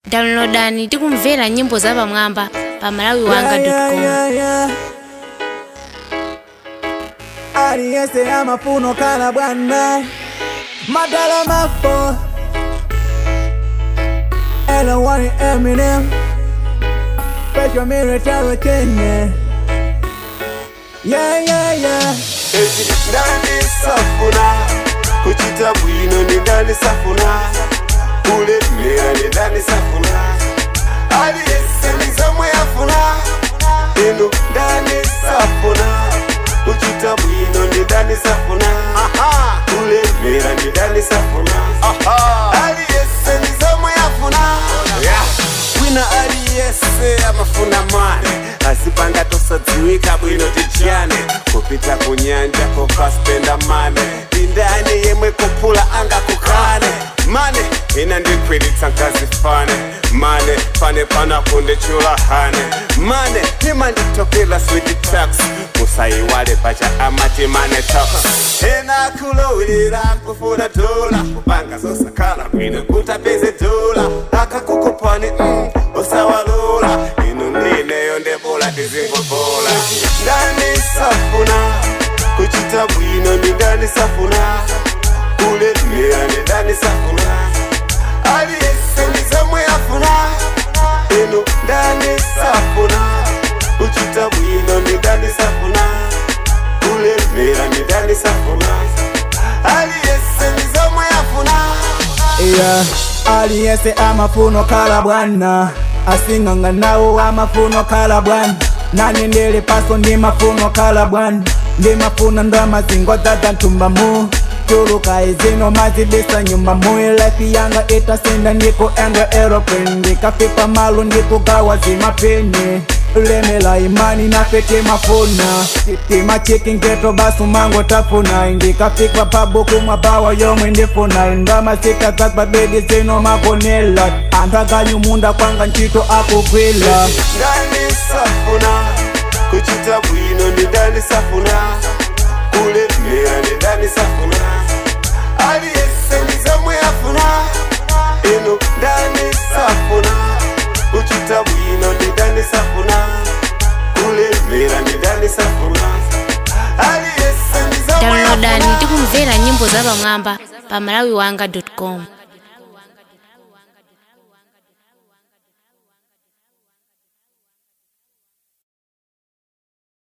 downloadani tikumvera nyimbo zapamwamba pa malawiwanga.com aliyense amafuno kala bwana madala mafo elowani eminem special military kenya yeah, yeah, yeah. eti ndani safuna kuchita bwino ndi ndani safuna kulemera ndi ndani safuna aliyese ndi zomwe yafuna inu ndani safuna kuchita bwino ndi ndani safuna kulemera ndi ndani safuna aliyese ndi zomwe yafuna wina aliyese amafuna mane asipanga tosadziwika bwino tijane kupita kunyanja kokaspenda mane indani yemwe kuphula anga kukane mane ina ndikwilitsa nkazifane mane pane pana kundechula hane mane imanditokela switi tax musayiwale pacha amati mane tax ena kulowera kufuna dola kupanga zosakhala bwino kutapeze dola akakukupani mm, usawalola inu ndineyo ndebola tizingobola ndani safuna kuchita bwino ndi ndani safuna kulemera ndi ndani safuna aliyese ndi zomwe yafuna inu ndani safuna kuchita bwino ndi ndani safuna kulemera ndi ndani safuna aliyese ndi zomwe yafuna yeah. aliyense amafuno kala bwana asing'anga nawo amafuno kala bwana nani ndili paso ndi mafuno kala bwana ndi mafuna ndo mazingo dzadza nthumba mu chuluka izino mazidisa nyumba mu life yanga itasinda ndikuendwa aeroplane ndikafika malo ndikugawa zimapeni lemela imani nafe timafuna timachiki ngeto basu mango tafuna ndikafika pabuku mwabawa yomwe ndifuna ndamasika zagbabedi zino makonela anthu aganyumunda kwanga ntchito akugwila ndani safuna kuchita bwino ndi ndani safuna kulemera ndi ndani safuna aliyese ndi zomwe yafuna inu ndani safuna kuchita bwino ndi ndani safuna kulemera ndi ndani safuna aliyese ndi zomwe downloadani yafuna tikumvera nyimbo zapamwamba pa malawiwanga.com